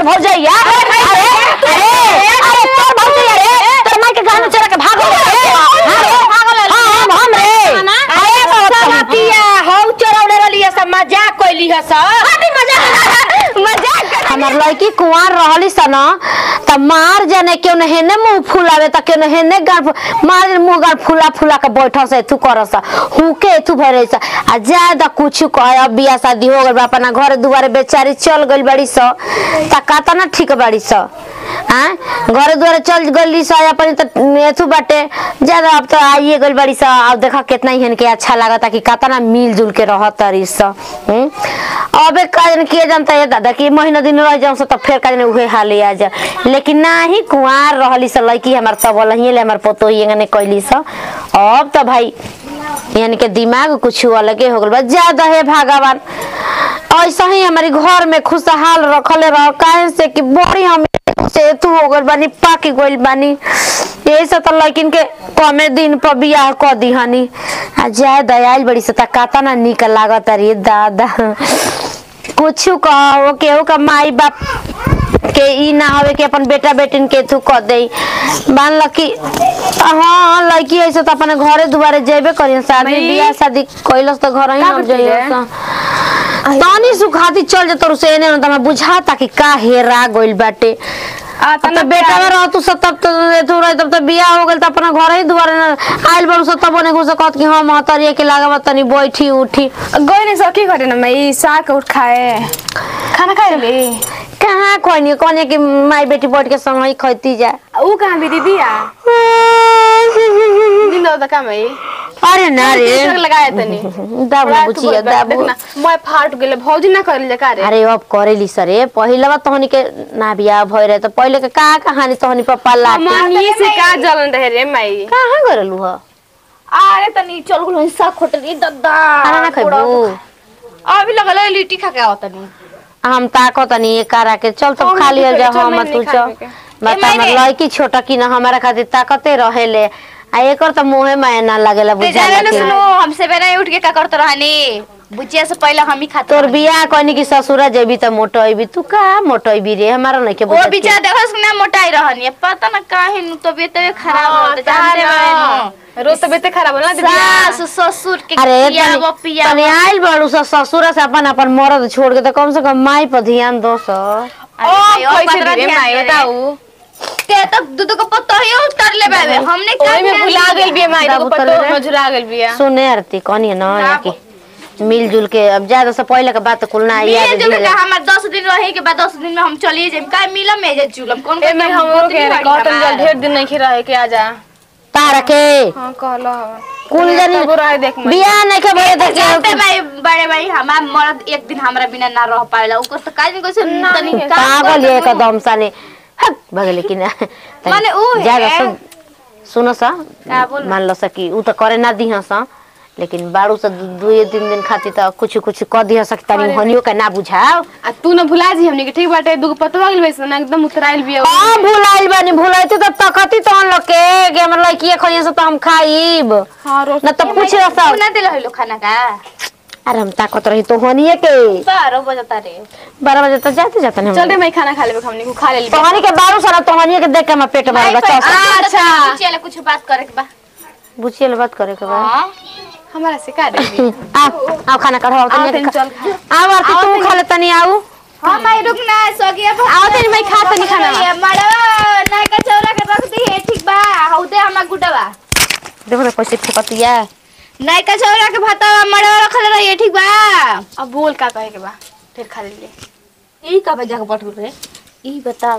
तोर भौजैया अरे अरे अरे तोर भौजैया रे तोर माई के गाना चला के भागो रे हम हम रे अरे बाबा पिया हौ चरौड़े रलिए सब मजाक कइली ह सब मजाक मजाक हमर लड़की कुंवार रहली स न त मार जाने क्यों न हेने मुंह फुलावे त क्यों न हेने गाल फु- मार जाने मुंह गाल फुला फुला के बैठल से तू करस हुके तू भरे स आ ज्यादा कुछ कह अब बियाह शादी हो गइल बा अपना घर दुआरे बेचारी चल गइल बड़ी स त काता ना ठीक बड़ी स हाँ घरे दुआरे चल गइली स अपन त एथु बाटे ज्यादा अब त आइए गइल बड़ी स अब देखा कितना ही के अच्छा लागता कि कातना मिल जुल के रहत तरी स हम्म? अबे काजन किए जानता है दादा कि महीना दिन रह जाऊं स त फेर काजन उहे हाल आ जा लेकिन नाही कुंवार रहली स लड़की हमार तब लहिए ले हमार पोतो ही ने कैली स अब त भाई यानी के दिमाग कुछ अलगे हो गल बा ज्यादा है भगवान ऐसा ही हमारी घर में खुशहाल रखले रह काहे से कि बड़ी हम से तू हो गइल बानी पाकी गइल बानी यही से तो लड़किन के कमे दिन पर बियाह क दिहनी आ जाए दयाल बड़ी से काता ना निक लागत रे दादा कुछ कहो केहू का माई बाप के ई ना हवे कि अपन बेटा बेटिन के तू क दे मान ल कि हाँ लड़की ऐसे तो अपने घरे दुआरे जेबे करियन शादी माई। बियाह शादी कैलस तो घर ही का हम करती जाइए है? तानी सुखाती चल जा तोर से एने न तमा बुझाता कि का हेरा गइल बाटे आ अब तो बेटा में रह तू सब तब तो तू रह तब तो बियाह हो गेल त अपना घर ही दुआरे न आइल बड़ू सब तब ने घुस कहत कि हम हतरिए के लागब तनी बैठी उठी गई नहीं सकी करे ना मैं साग उठ खाए खाना खाए ले कहाँ खोनी कोने कि माई बेटी बैठ के संग ही खैती जा ऊ कहाँ भी दीदी आ दिन दो का मैं अरे ना रे टीचर लगाए तनी दाबू बुचिया दाबू देखना मैं फाट गेले भौजी ना कर ले का रे अरे अब करेली सरे पहिला तहनी के ना बियाह भइ रहे त पहिले के का कहानी तहनी पप्पा लाटे मनी से का जलन रहे रे माई कहाँ गरलू ह अरे तनी चल गुलो हिस्सा खोटरी दद्दा खाना ना खैबू अभी लगल है लिट्टी खा के आओ तनी हम ताको तनी एक करा के चल तब हम खा लिया नहीं जा चल, हम मैं तू नहीं चल खाने के। बता ए, हमर मैंने- लड़की छोटा की ना हमारा खातिर ताकते रहेले आ एकर त मुहे में ना लागेला ते बुझा जाने न सुनो हमसे बेना उठ के का करत रहनी बुचिया से पहले हम ही खाते तोर रहनी। बियाह कहनी कि ससुरा जेबी त मोटैबी तू का मोटैबी रे हमारा नहीं के वो बुझा बिचा देखो ना मोटाई रहनी है पता ना काहे नु तबीयत तबीयत खराब हो तो जानते हैं रोज तबीयत खराब होला दीदी सास ससुर के अरे पियावा तनी पियावा तनी आइल बड़ू स ससुरा से अपन अपन मरद छोड़ के त कम से कम माई पर ध्यान दो स अरे ओ भाई, और कैसे पंद्रह दीदी ध्यान माई दे रे। बताऊ ते तो दूध को पत्ता ही उतर ले बाबे हमने क्या ओई में ध्यान भुला दिया? गेल बिया माई दाबू तो तले पतो रे। मजुरा गेल बिया सुने आरती कहनी है ना ना, कि मिलजुल के अब ज्यादा से पहले के बात कुल ना याद मिले जुले दिले। का हमार दस दिन रहे के बाद दस दिन में हम चलिए जाए का मिलम में जे जुलम कौन ए मैं हमरो के कहतन जल ढेर दिन नहीं रहे के आजा तार के हां कहलो कुल जनी तबो रहे देख मैं बियाह नहीं के भरे देख जानते भाई बड़े भाई हमार मर्द एक दिन हमरा बिना ना रह पाएला ओकर तो काज नहीं कैसे तनी काम पागल करते ये नु। एकदम साने हट भगले कि ना माने ऊ है। ज्यादा सुन सुनो सा का बोल? मान लो सा कि ऊ तो करे ना दिहा सा लेकिन बारू से दू दुए तीन दिन खातिर त कुछ कुछ क दिहा सक तनी हनियो के ना बुझाओ आ तू न भुला जी हमनी के ठीक बाटे दुगो पतवा गेल वैसे ना एकदम उतराइल बिया हां भुलाइल बानी भुलाइते त तकती त हम लोग के कि हमर लड़की खइया से त हम खाइब हां रोज ना त पूछ रसा तू ना दिल हलो खाना का अरे हम ताकत रही तो हनिए के बारह बजता रे बारह बजे तक जाते जाते हम चल रे मैं खाना खा लेबे हमनी को खा ले तो हनी के बारू सारा तो हनिए के देख के हम पेट भर बच्चा अच्छा। चले कुछ बात करे के बा बुझिए बात करे के बाद हां हमारा से का दे आओ आओ खाना कढ़ाओ आओ तनी तनी चल खा। आओ आरती तू खा ले तनी आओ हां भाई रुक ना सगिया आओ तनी मैं खा तनी खाना ये मड़वा ना का चौरा के रख दी है ठीक बा हौ दे हमरा गुडवा देखो ना कैसे ठोकतिया नहीं का चौरा के भातवा मड़वा रखल रही ठीक बा अब बोल का कहे के बा फिर खा ले ई कबे जाके पठुल रे ई बता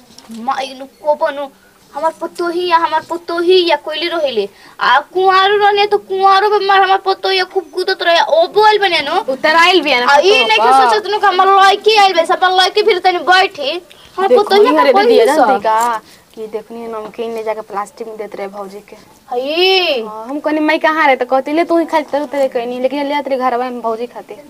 माइनु कोपनु हमार पतोही या हमार पतोही या कोइली रहिले आ कुंवारो रहले तो कुंवारो पे मार हमार पतोही खूब कूदत रहे ओ बोल बने नो उतराइल बिया ना आ ई नहीं के सोचत नु कि हमार लड़की आइल बे सब लड़की फिर तनी बैठी हमार पतोही देखनी का हरे कोई दीदी नहीं जानती सब का कि देखनी नमकीन ले जाके प्लास्टिक में देते रहे भौजी के हई हाँ, हम कहनी मैं कहाँ रहे तो कहती ले तू ही खा तेरे तेरे कहनी लेकिन ले तेरे घर में भौजी खाते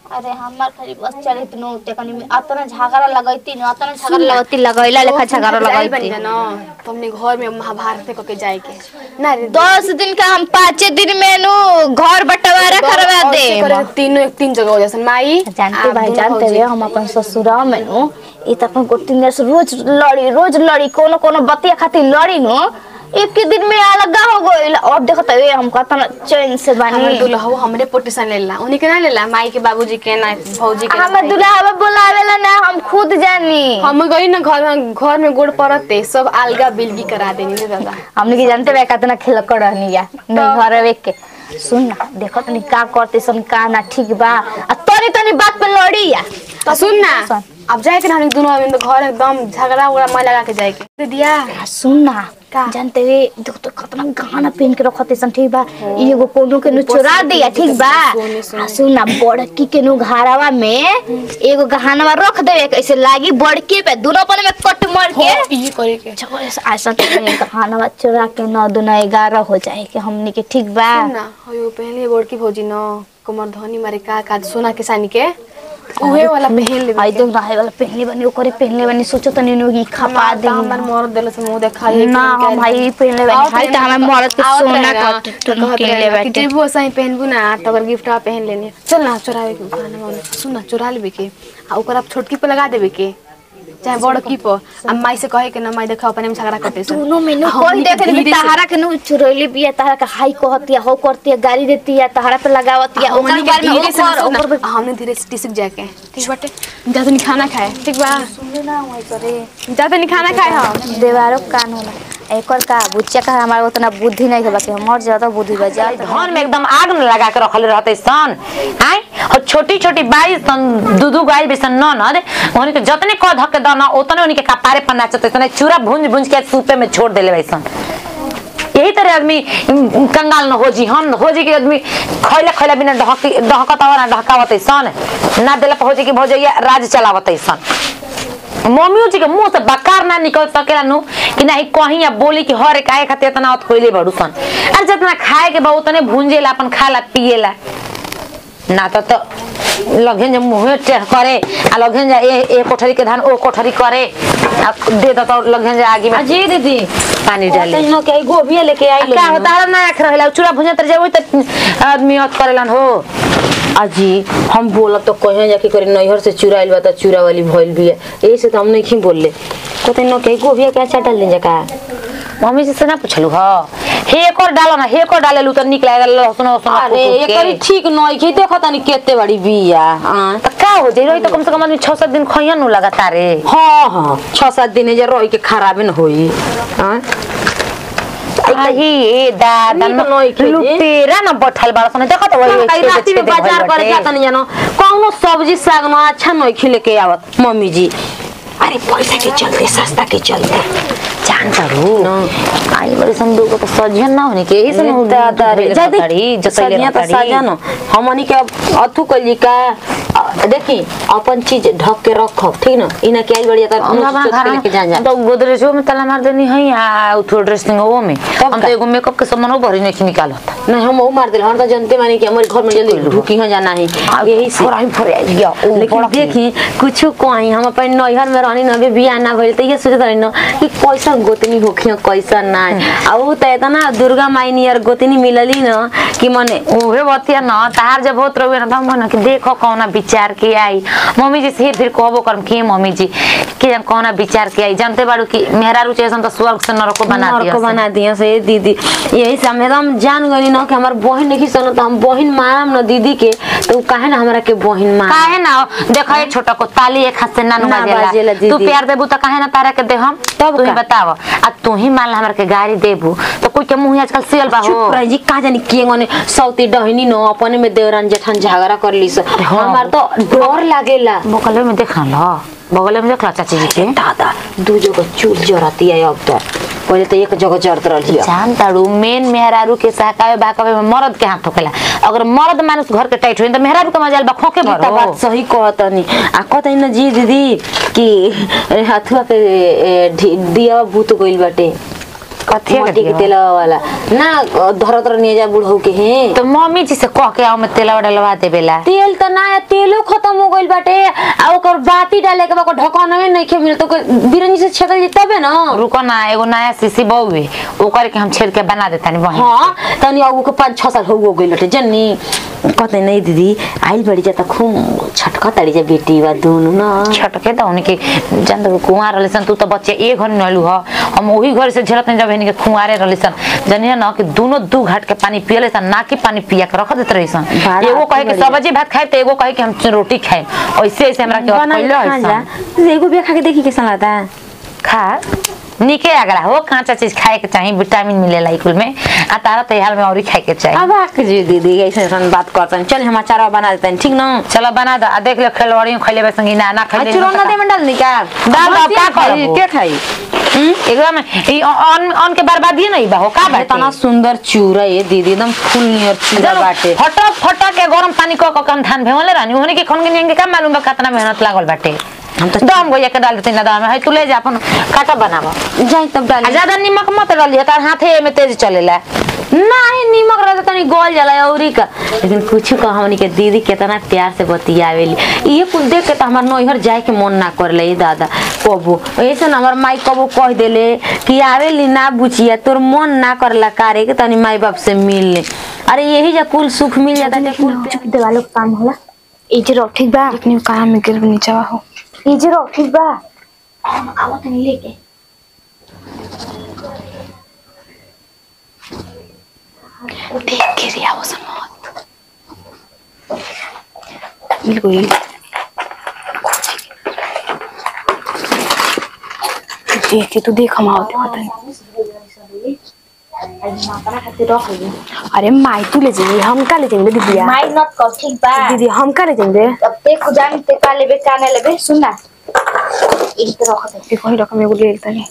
अरे हमार खाली बस चलित नो ते कनी में अतना झगड़ा लगैती न अतना झगड़ा लगैती लगैला लेखा झगड़ा बन लगैती जाना तुमने घर में महाभारत को के जाए के ना रे दस दिन का हम पाँचे दिन में नु घर बंटवारा करवा और दे से करे तो तीनों एक तीन जगह हो जैसे माई जानते आप भाई दोनों जानते भौजी। हुए हम अपन ससुरा में नु ई त अपन गोटिन से रोज लड़ी रोज लड़ी कोनो कोनो बतिया खातिर लड़ी नु एक के दिन में अलग हो गइल अब देखत हुए हम कतना चैन से हमरे बानी दुल्हा हमरे पोटेशन लेला उन्हीं के ना लेला माई के बाबूजी के ना भौजी के ना हमर दुल्हा बुलावेला ना हम खुद जानी हम गई ना घर में घर में गोड़ पड़ते सब अलगा बिलगी करा देनी रे दादा हमने के जानते बे कितना खेल कर रहनी या नहीं घर में के सुन ना देखो तनी का करते सन का ना ठीक बा आ तनी तनी बात पे लड़ी या तो सुन ना अब जाए के ना हम दोनों अभी तो घर एकदम झगड़ा उगड़ा मैं लगा के जाए के दे दिया आ, सुन ना का? जानते हुए देखो तो कितना गहना पहन के रखते सन ठीक बा ई एगो कोनो के नु चुरा दिया ठीक बा सोने, सोने। आ, सुन ना बड़की के नु घारावा में एगो गहना रख देवे कैसे लागी बड़के पे दोनों पने में कट मार के ये करे के चलो ऐसा गहना चुरा के नौ दुना ग्यारह हो जाए कि हमने के ठीक बा सुन ना हो पहले बड़की भौजी न कमर धनी मारे का का सोना के सानी के उहे वाला पहन ले आई तो रहे वाला पहनले बनी ओकरे पहनले बनी सोचो तनी नु की खपा दे हमर मरद देले से मुंह देखा ना हम भाई पहनले बनी हाय त हमें मरद के सोना कट पहनले बाटे जेबू सही पहनबू ना तो अगर गिफ्ट पहन लेने चल ना चुरावे के खाना में सुन ना चुरा लेबे के आ ओकर आप छोटकी पे लगा देबे के चाहे बड़की पर आ माई से कहे के ना माई देखा अपने में झगड़ा करते से दोनों में नु हम कोई धीरे देख ली से- तहारा के नु चुरैली बिया तहारा के हाई कहती है हो करती है गाड़ी देती है तहारा पे लगावती है ओकर हमनी के बारे में धीरे से ओकर सुन ना, ओकर हमने धीरे से टिसक जाके ठीक बाटे जा तनी खाना खाए ठीक बा ना होई करे जा तनी खाना खाए हम देवारो कान होला एकर का बुच्चा का हमारा उतना बुद्धि नहीं है बाकी हमर ज्यादा बुद्धि बजा घर में एकदम आग में लगा के रखले रहते सन आय और छोटी छोटी बाई सन दू दू गाय भी सन ननद उन्हीं के जतने कह धक के दाना उतने उन्हीं के कपारे पर नाचते सन चूरा भूंज भूंज के सूपे में छोड़ देले वैसन यही तरह आदमी उम, कंगाल न हो जी हम हो जी के आदमी खैला खैला बिना ढहकी ढहकत और ना ढहकावत सन ना देला पर हो जी के भौजैया राज चलावत सन मम्मियों जी के मुंह से बकार ना निकल सकेला नु कि नहीं कहीं या बोली कि हर एक आए खातिर इतना अत कोइले बड़ू सन अरे जितना खाए के बा उतने भूंजेला अपन खाला पिएला ना तो तो लगन जे मुंह टेढ़ करे आ लगन जे ए ए कोठरी के धान ओ कोठरी करे आ दे दो तो लगन जे आगे में जी दीदी पानी डाले तैनो के गोभी लेके आई क्या होता है ना रख रहला चूड़ा भुजा तर जावे त आदमी अत करेलन हो अजी हम बोलब तो कहे जाके करे नैहर से चुराइल बा त चूरा वाली भइल भी है यही से तो हम नहीं बोलले तो तैनो के गोभी के अच्छा डाल दे का मम्मी जी से ना पूछलू ह हे कर डालो ना हे कर डाले लू तो निक लागल लहसुन लहसुन अरे एकरी ठीक नहीं के देखो तनी केते बड़ी बिया हां त का हो जाई रही तो कम से कम आदमी 6 7 दिन खइया नु लगातार रे हाँ हाँ छह सात दिन जे रह के खराबे न होई हां आही ए दादा नीक नई खेजे। लुटेरा न बैठल बाड़ सन देखत वही कई राती में बाजार करे जाता नहीं जानो कौनो सब्जी साग न अच्छा नहीं खिले के आवत मम्मी जी अरे पैसा के चलते सस्ता के चलते जान तारू आई बड़ी संदूक तो सजियन ना होने के इस नु दादा रे जदी जतई सदिया तो सजन हमनी के अब अथु कली का अ, देखी अपन चीज ढक के रखब ठीक न इना के आई बढ़िया हम अपना तर घर लेके जा जा तो गोदरेजो में ताला मार देनी है आ उठो ड्रेसिंग वो में तब हम का? तो एगो मेकअप के सामान भरी नहीं निकालत नहीं हम वो मार दिल हम तो जानते मानी कि हमारे घर में जल्दी ढुकी हो जाना है यही से फराई फराई गया ओ लेकिन बड़ा देखी कुछ कोई हम अपन नैहर में रहनी न बियाह ना भइल त ये सोचत रही न कि कैसा गोतनी होखियो कैसा ना आ उ त एतना दुर्गा माई नियर गोतनी मिलली न कि मने ओहे बतिया न तार जब होत रहे न त हम कहना कि देखो कौना विचार के आई मम्मी जी से फिर कहबो करम के मम्मी जी के जान कौना विचार के आई जानते बाड़ू कि मेहरा रुचि ऐसा तो स्वर्ग से नरक बना नरक दिया बना दिया से दीदी यही से हम एकदम जान गनी न कि हमार बहन नहीं सन त हम बहन मारम न दीदी के तो उ काहे ना हमरा के बहन मार काहे ना देखो ये छोटा को ताली एक हाथ से ना ना बाजेला बाजेला दीदी। तू प्यार देबू तो काहे ना तारा के दे हम तब तू ही का? बताव आ तू ही मान ला हमरा के गाड़ी देबू तो कोई के मुंह आजकल सियल बा हो चुप रही जी का जानी के गने सौती डहनी न अपने में देवरान जेठान झगड़ा कर ली हमार तो डर लागेला बगल में देखा ला बगल में देखला चाची जी के दादा दू जगह चूल जरती है अब तो पहले तो एक जगह जरत रही जान तारू मेन मेहरारू के सहकावे बाकावे में मर्द के हाथ ठोकेला अगर मर्द मानुस घर के टाइट होई तो मेहरारू के मजाल बा खोके ई त भरो बात सही कहतनी आ कहतनी न जी दीदी कि हथुआ के ए, ढी- दिया भूत गइल बाटे कथी के मट्टी के दिया? तेल वाला ना धर धर नहीं जा बुढ़ऊ के हैं तो मम्मी जी से कह के आओ मैं तेल डलवा देबेला तेल त ना है, तेलो खत्म हो गइल बाटे आ ओकर बाती डाले के बा ओकर ढक्कन में नहीं खे मिलत ओकर बिरंजी से छेदल जी तबे ना रुको ना एगो नया सीसी बहुए ओकर के हम छेड़ के बना देतानी वहीं हाँ तनी अब के पाँच छः साल हो गइल बाटे जन्नी कहते नहीं दीदी आइल बड़ी जाता खूब छटका ताड़ी जा बेटी बा दोनों ना छटके तो उनके जान तो कुंवार रहले सन तू तो बच्चे ए घर में नलू ह हम वही घर से झेलत नहीं जब इनके कुंवारे रहले सन जानिए ना कि दोनों दू घाट के पानी पियले सन ना कि पानी पिया के रख देत रही सन बड़ा एगो कहे कि बढ़िया। सब्जी भात खाए तो एगो कहे कि हम रोटी खाए ऐसे ऐसे हमरा के बना के पहले खा है जा सन एगो बिया खा के देखी कैसा लगता है खा निके आगरा हो कांचा चीज खाए के चाहिए विटामिन मिलेला इकुल में आ तारा तैयार में और खाए के चाहिए अब आके जी दीदी ऐसे ऐसे बात करते हैं चल हम अचार बना देते हैं ठीक ना चलो बना दो आ देख लो खेलवाड़ियों खैले बे संगी ना ना खैले चूरन नदी में डाल दी का डाल दो, का खाई करबो? के खाई एकदम ई अन अन के बर्बादी नहीं बा हो का अरे बाटे तना सुंदर चूरा ये दीदी एकदम फुल नियर चूरा चलो, बाटे फटक फटक के गरम पानी क क कम धान भेवले रानी ओहने के खन के का मालूम बा कितना मेहनत लागल बाटे हम तो दम गोया के डाल देते ना दाम है तू ले जा अपन काटा बनावा जाई तब आ डाल ज्यादा नमक मत डालिए तार हाथे में तेज चलेला नहीं नीमक रहता तनी गोल जाला औरी का लेकिन कुछ का हमनी के दीदी कितना प्यार से बतियावेली ये कुल देख के तो हमार नैहर जाए के मन ना करले दादा कबो ऐसे ना हमार माई कबो कह देले कि आवेली ना बुचिया तोर मन ना करला कारे के तनी माई बाप से मिल ले अरे यही जा कुल सुख मिल जाता है कुल देवालो के काम होला ई जे रख ठीक बा लेकिन काम में गिर नीचे हो ई जे रख ठीक बा आवा तनी लेके देख के रिया वो समझ बिल्कुल देख के तू देख हम आओ देखो तनी अरे माई तू ले जाइए हम का ले जाएंगे दीदिया माई नत कर ठीक बा दीदी हम का ले जाएंगे अब ते खुजान ते का लेबे का ना लेबे सुन ना ई तो रख दे देखो ही रकम एगो ले लेता नहीं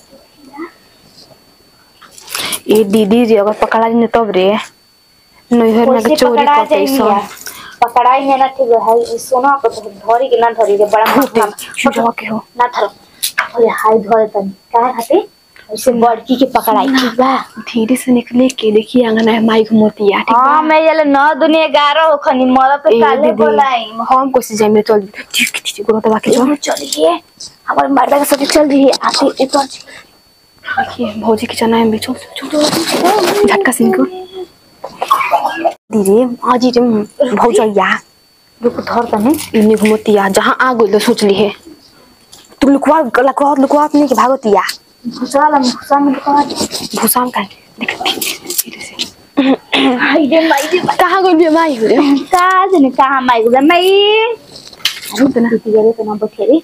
ये दीदी रे अगर पकड़ा जाए तब रे नैहर में कैसे के चोरी पकड़ा करते जाइए सब पकड़ाई है ना ठीक है ई सोना को तो धरी के ना धरी रे बड़ा माथा चुजवा के हो ना धरो ओए हाय धरे तनी का खाते ऐसे बड़की के पकड़ाई ठीक बा धीरे से निकले के देखिए आंगन है माई घुमतिया ठीक हां बा मैं ये नौ दुनिया ग्यारह हो खनी मर पे ए काले दीदी बोलाई हम कोशिश जाए मेरे चल ठीक ठीक ठीक गुरु दबा के चल चलो चलिए हमारे मर्दा के साथ चल रही है आते ऊपर देखिए भौजी की चना है भी चल चल चल झटका सिंह को धीरे आज रे भौजैया रुक धर तने इन्हें घुमतिया जहाँ आ गई सोच ली है तू लुकवा लुकवा लुकवा अपने के भागतिया घुसा ला घुसा में कहा भूसाम का देख धीरे से हाय रे माई रे कहाँ गई बे माई हो रे का जने कहां माई गुजा माई रुक ना दीदी गरे पे ना बखेरे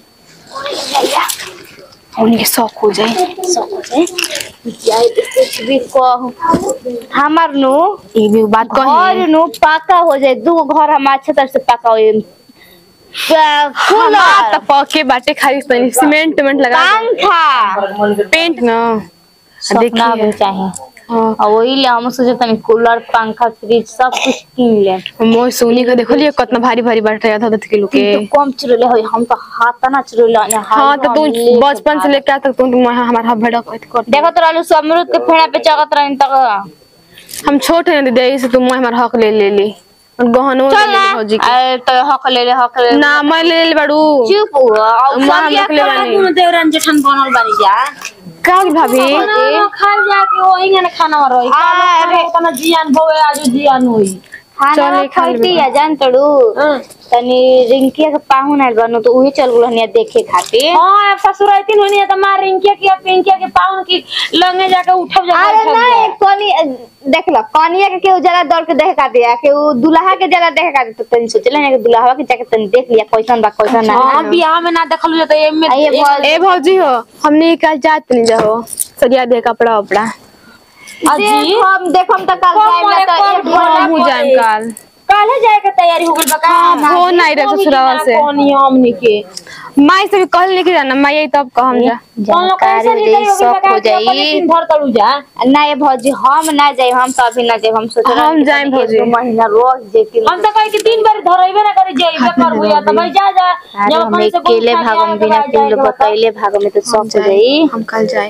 उन्हें शौक हो जाए सब हो जाए यार कुछ भी कहो हमार नु ये भी बात घर कही नु पाका हो जाए दू घर हम अच्छे तरह से पका हो हमार कूलर त पके बाटे खाली तनी सीमेंट वेमेंट लगा पंखा पेंट ना सपना भी देखिए चाहिए हाँ और वही ले हम सोचे तनी कूलर पंखा फ्रिज सब कुछ किन ले मोय सोनी का देखो लिए कितना भारी भारी बैठ रहा था दस किलो के तो कम चुरले हो हम तो हाथ ना चुरले हाँ तो तू बचपन से लेके आज तक तू तुम हमारा हाथ भेड़ा कर देखो तो रहलू सब अमरूद के फेड़ा पे चगत रहन तक हम छोटे हैं दीदी से तुम हमारा हक ले ले ली और गहनो ले चल ले ना भौजी के अरे तो हक ले ले हक ले ले। ना मैं ले ले बड़ू चुप हुआ और माँ सब हम या अकेले बानी। करा देवरन जेठन बनल बानी जा का होगी भाभी खा जाके वही ना खाना रही अरे तना जियान भवे आज जियान होई खाना चल, खा खाती लेबे। या जान तड़ू तनी रिंकिया के पाहुन आइल बनो तो उहे चल गुल हनिया देखे खातिर हां ससुर आइतिन होनी त मार रिंकिया की पिंकिया के पाउन की लंगे जाके उठब जा अरे नहीं कनी देख लो कनिया के केहू जरा दौड़ के देखे का दिया केहू दुल्हा के जरा देखे का तो तनी सोचले ना कि दुल्हा के जाके तनी देख लिया कैसन बा कैसन ना हां बियाह में ना देखलु जा त एमे आ ये भौज- ए भौजी हो हमने कल जात नहीं जाओ सरिया दे कपड़ा उपड़ा देख हम देख हम तो कल जाए ना तो एक हम हो जाए कल काले जाए के तैयारी हो गइल बा का हो नहीं रहे ससुराल से कौन हमनी के माई से भी कहल लेके जाना माई आई तब कहम जा कौन लोग जानकारी कैसे हो जाई सब हो जाई दिन भर तड़ू जा ना ये भौजी हम ना जाए हम तो अभी ना जाए हम सोच रहे हम हैं कि जाएं तनी भौजी। एक दो महीना रोज जेती हम तो कहे कि तीन बार धरइबे ना करे जाइबे कर हुआ त भाई जा जा अरे जब हम अपन से अकेले भागम बिना तीन लोग बतैले भागम में तो सब हो जाई हम कल जाए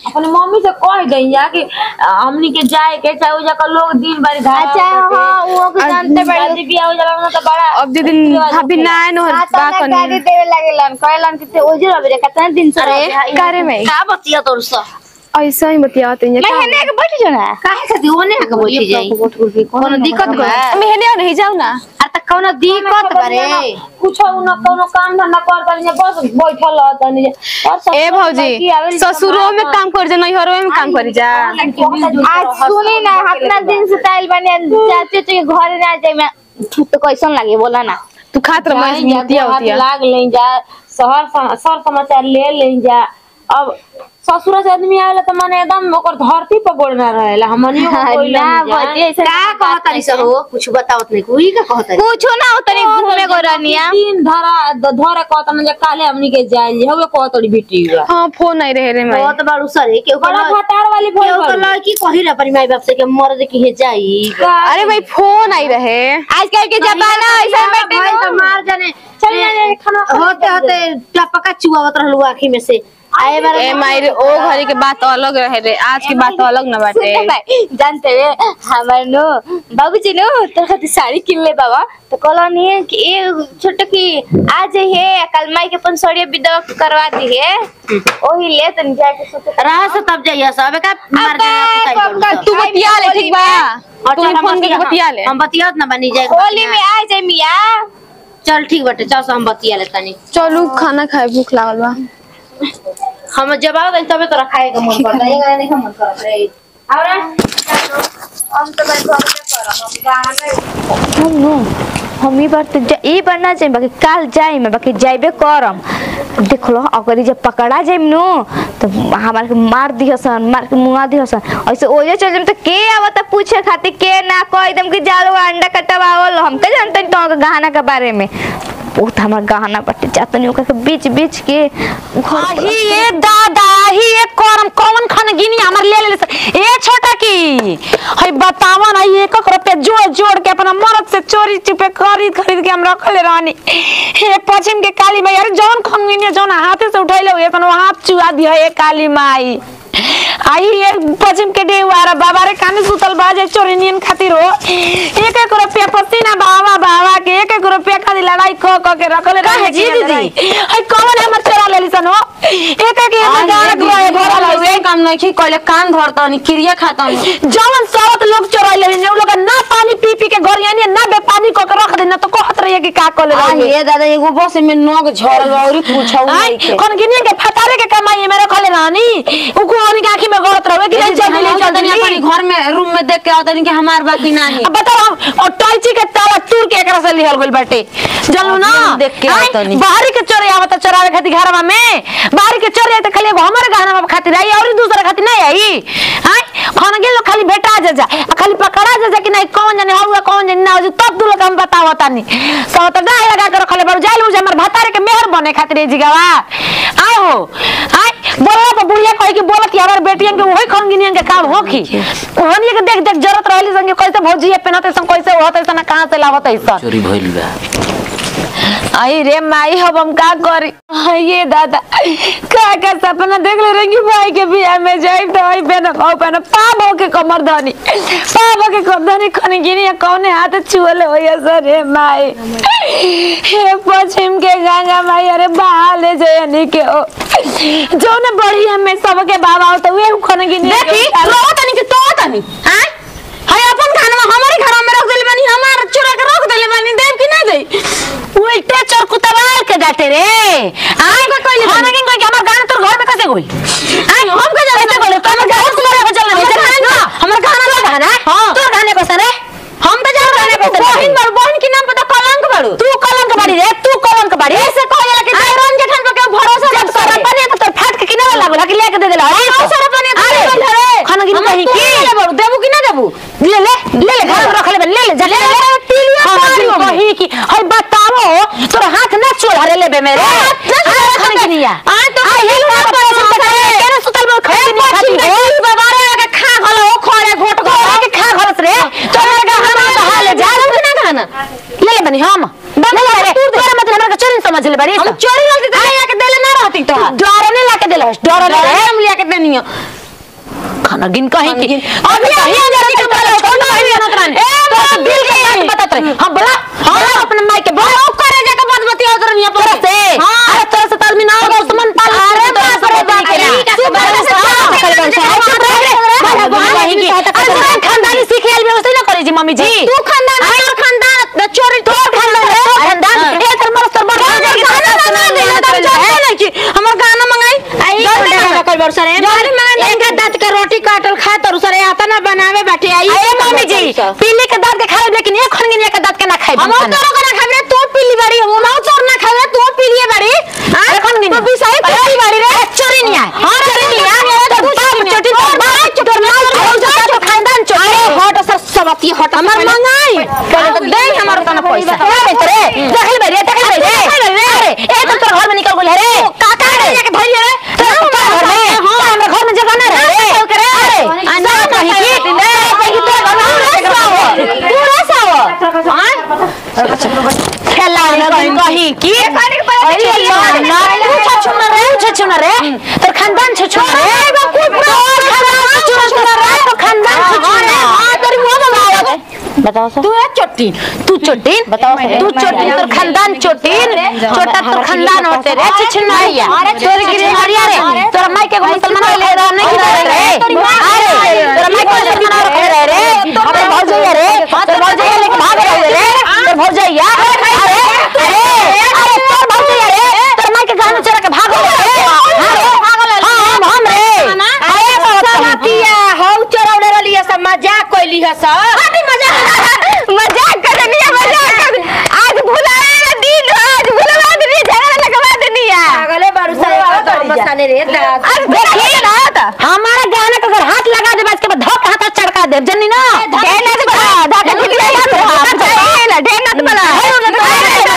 अपने मम्मी से कह दई जा कि हमनी के जाए के चाहे उजा का लोग दिन भर घर अच्छा हाँ वो के जानते बड़ी शादी बियाह हो जाला ना तो बड़ा अब जे दिन भाभी ना नो हाँ तो बा ना कनी गाड़ी देवे लागेलन कहलन कि ते ओजे रबे रे कितना दिन से अरे, रबे कारे में? का बतिया तोर सा ऐसा ही बतियाते हैं मैं हेने के बैठ जाना काहे खाती ओने के बैठ जाई कोनो दिक्कत बा मैं हेने नहीं जाऊ ना अरे त कोनो दिक्कत बारे कुछ न कोनो काम धंधा कर तनी बस बैठल रह तनी और सब ए भौजी ससुरो में काम कर जा नैहरो में काम करी जा आज सुनी ना अपना दिन से ताइल बने चाचे के घर ना जाए मैं तो कैसन लागे बोला ना तू खात रह मैं जाई जा, मिलतिया हाथ होतिया लाग ले जा शहर सम- सर समाचार ले ले जा अब ससुर से आदमी आवेला तो माने एकदम ओकर धरती पर गोड़ ना रहेला हमनियो को कोई ना ना बतिया ऐसे का कहतनी सर हो कुछ बतावत नहीं कोई का कहतनी कुछ ना तनी घूमे को रनिया तीन धरा द- धरे कहत ना जे काले हमनी के जाई हवे कहतड़ी बेटी बा हां फोन नहीं रहे रे मैं बहुत बार उसरे के बड़ा फटार वाली भइल केहू तो बा। लड़की कही रहा पर माई बाप से के मर्द की हे जाई अरे भाई फोन आई रहे आजकल के जमाना ऐसा भाई बैठे तो मार जाने चल जाने खाना होते होते टपका चुआवत रहलू आँखी में से आए बार ए मायरे ओ घरी के बात अलग रहे रे आज की बात अलग ना बाटे जानते रे हमार नो बाबूजी नो तोर खातिर साड़ी किन ले बाबा तो कहलनी है कि ए छोटे की आज है कल माई के अपन साड़ी विधवा करवा दी है ओही ले तन जाके सोचे रहा से तब जाइए सब का मार जाए तू बतिया ले ठीक बा तू फोन करके बतिया ले हम बतियात ना बनी जाए होली में आ जाए मिया चल ठीक बाटे चल से हम बतिया ले तनी चलू खाना खाए भूख लागल बा हम जब आओ तबे तोरा खाए के मन करता है ये नहीं मन करत रे और हम तो मैं घर में करब हम गाना में हम नो हम ई बार तो जा- ई बार ना जाए बाकी काल जाए मैं बाकी जाइबे करम देख लो अगर ई जब पकड़ा जाइम नो तो हमार के मार दिहसन मार के मुआ दिहसन ऐसे ओजे चल जाइम तो के आवत पूछे खातिर के ना कह एकदम कि जालो अंडा कटवावल हम के जानते तो गहना के बारे में बहुत हमार गहना बटे जातनी ओकर के बीच बीच के घर पर- ही ये दादा ही ये करम कौन खन गिनी हमर ले ले से- ए छोटा की हई बतावा ना ये एक रुपया जोड़ जोड़ के अपना मरद से चोरी चुपे खरीद खरीद के हम रखले रहनी हे पश्चिम के काली माई अरे जौन खन गिनी जौन हाथे से उठैले हुए तन हाथ चुआ दिया ए काली माई आई ये पश्चिम के डेवारा बाबा रे काने सुतल बाजे चोरी नियन खातिर हो एक एक रुपया पसीना बावा बावा के एक एक रुपया खातिर लड़ाई क क के रखले रहे जी दीदी हई कौन हमर चोरा लेली सन हो एक एक ये गाना दुआए भरल है काम नहीं की कहले कान धरता नहीं क्रिया खाता नहीं जवन सावत लोग चोरा लेली ने उ लोग ना पानी पी पी के गरियानी ना बे पानी क के रख दे ना तो कहत रहिए कि का कर ले ये दादा एगो बस में नोक झरल बा और पूछौ नहीं के कौन गिनी के फटारे के कमाई में रखले रानी उ को उनके आंखी में गलत रहे कि नहीं चल ले चल अपनी घर में रूम में देख के आता नहीं कि हमार बाकी नहीं अब बताओ हम और टॉयची के ताला चूर के एकरा से लिहल गइल बाटे जानू ना हम देख के आय, आवतनी। बाहरी के चोरे आवत चोरावे खातिर घरवा में बाहरी के चोरे त खाली एगो हमर गहना में खातिर आई और दूसरा खातिर नहीं आई हां खाना के लोग खाली भेटा जा जा आ खाली पकड़ा जा जा कि नहीं कौन जाने हुआ कौन जाने ना हो तब दू लोग हम बतावत तानी सब त गाय लगा के रखले बाबू जाइल मुझे हमर भतारे के मेहर बने खातिर ए जिगावा आय हो आय बोला तो बुढ़िया कहे कि बोलत यार बेटियन के वही खन गिनियन के काम होखी ओहनी के देख देख जरूरत रहली संगे कैसे भौजी पहनते सन कैसे होत ऐसा कहां से लावत ऐसा चोरी भइल बा आई रे माई अब हम का करी आई ये दादा का का सपना देख ले रंगी भाई के बियाह में जाई तो आई बहन खाओ बहन पाप हो के कमर धनी पाप हो के कमर धनी खनी गिनी या कौने हाथ छुअले हो या सर रे माई हे पश्चिम के गंगा माई अरे बहा ले जयनी के ओ जो ने बड़ी हमें सबके बाबा हो तो वे खन गिनी देखी तो तनी के तो तनी हां हाय अपन खाना हमारे घर में रख देले बानी हमार चुरा के रख देले बानी देव कि नहीं दे उल्टे चोर कुतवाल के डाटे रे आई को कोई हम नहीं कोई हमार गाना तोर घर में कैसे गई आई हम के जाने बोले तो हमर घर से मेरे को चलना नहीं ना हमर गाना लगा ना हां तोर गाने को सरे हम तो जान गाने को बहन बड़ बहन के नाम पता कलंक बड़ू तू कलंक बड़ी रे तू कलंक बड़ी ऐसे कहला कि रंग जेठन पे के भरोसा जब सारा बने तो तोर फाट के किनारे लागल कि लेके दे देला अरे सारा बने अरे खाना गिन कहीं की बड़ू देबू कि ना देबू ले ले ले ले घर में रख ले ले ले जा ले ले तिलिया पारी कहीं की हई बताओ तोर हाथ ना चोला रे लेबे मेरे हाथ खाने की निया आ तो ये ना पर केना सुतल में खाने की खाती हो बाबा रे के खा गलो ओ खोरे घोट गो के खा गलस रे तोर का हम तो हाल जा रहा ना खाना ले ले बनी हम ले ले रे तोरा मतलब हमरा के चोरी समझ ले बड़ी हम चोरी लगती तो ले के देले ना रहती तो डर ने लाके देले डर ले हम ले के देनियो खाना गिन कहीं की अभी अभी अंदर के बोला छोड़ नहीं जानत रहन ए तो दिल के बात बतात रहे हां बोला हां अपने माई के बोला करे जाके बात बतिया उधर नहीं पर से हां अरे तोरा से आदमी ना होगा दुश्मन पाल अरे बाप रे बाप रे चुप रह चुप रह खानदानी सीख आइल व्यवस्था ना करे जी मम्मी जी तू खानदान तोर खानदान चोरी तोर खानदान रे खानदान ए तर मर तर बड़ गाना मंगा दे तब जाने ना कि हमर गाना मंगाई आई गाना कर बरसा रे गाना मंगा इनका दांत के रोटी काटल खा तर सरे आता ना बनावे बैठे आई ए मम्मी जी पीली के दांत के खाए लेकिन एक खनगिन के दांत के ना खाए हम तोरो के ना खाए तू पीली बाड़ी हम ना चोर ना खाए तू पीली बाड़ी अरे खनगिन तो बिसाई पीली बाड़ी रे चोरी नहीं है हां चोरी नहीं है तो बाप चोटी तो बाप चोर माल खाओ जा तो खानदान चोर अरे हट सर सबती हट हमर मंगाई पहले तो दे हमर तना पैसा ए रे देखल बे रे देखल बे रे अरे ए तो तोर घर में निकल गेल रे काका रे जाके धइल रे तो घर में हां हमर घर में जगह ना रे अरे अंडा कहीं की ले कहीं तो घर में पूरा साव खेला कहीं कहीं की अरे ना पूछा छुना रे पूछा छुना रे तो खानदान छ छुना रे तोर खानदान छ छुना रे तो खानदान छ छुना हां तेरी मुंह में बताओ सर तू है चोटीन तू चोटीन बताओ तू चोटीन तोर खानदान चोटीन छोटा तोर खानदान होते रे छिछनरिया तोर गिरनरिया रे तोर माई के मुसलमान ले रहा नहीं करे रे अरे तोर माई के मुसलमान रखे रहे रे अबे भौजैया रे तोर भौजैया लेके भाग रहे रे तोर भौजैया अरे अरे अरे तोर भौजैया रे तोर माई के गाना चला के भाग रहे रे अरे हम हम रे अरे सवतिया हौ चरौने रहली है सब मजाक कोइली है सब अरे मजाक मजाक कर रही है मजाक कर आज भुलाए ना दिन आज भुलवा दे झगड़ा लगवा देनी है पागले बारू सारे मसाने रे दाद आज देखिए ना तो हमारा गाना का अगर हाथ लगा दे इसके बाद धोक हाथ चढ़का दे जन्नी ना ढेर नत बड़ा धाका टिकला मत हाथ ना ढेर नत बड़ा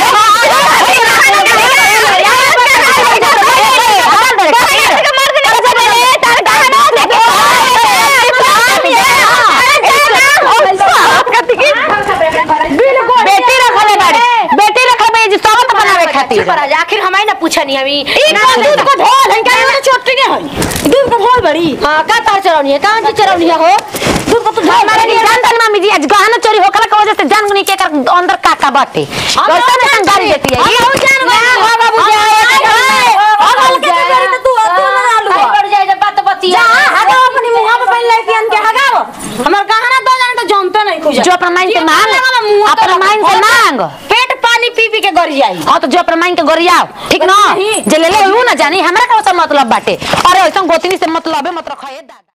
बेटी रखले बाड़ी बेटी रखले जी सबत बनावे खातिर पर आज आखिर हमारी ना पूछनी हमी दूध को ढोल है क्या ये छोटी नहीं है दूध को ढोल बड़ी हां का तार चरौनी है कहां से चरौनी है हो दूध को तो ढोल हमारे लिए जान जान मम्मी जी आज गहना चोरी होकला के वजह से जान गुनी के कर अंदर काका बाटे कैसे में संगारी देती है हम जान गए हां बाबू हम के चोरी तो तू तू ना आलू पड़ जाए जब बात बतिया जा हगा अपनी मुंह में पहन लेके अन के हगाओ हमर गहना दो जान तो जानते नहीं कुछ जो अपना माइन से मांग अपना माइन से मांग पेट पानी पी पी के गर जाई हाँ तो जो अपना माइन के गोरियाओ ठीक ना जे ले ले ऊ ना जानी हमरा का मतलब बाटे अरे ऐसा गोतनी से मतलब है मत रखा है दादा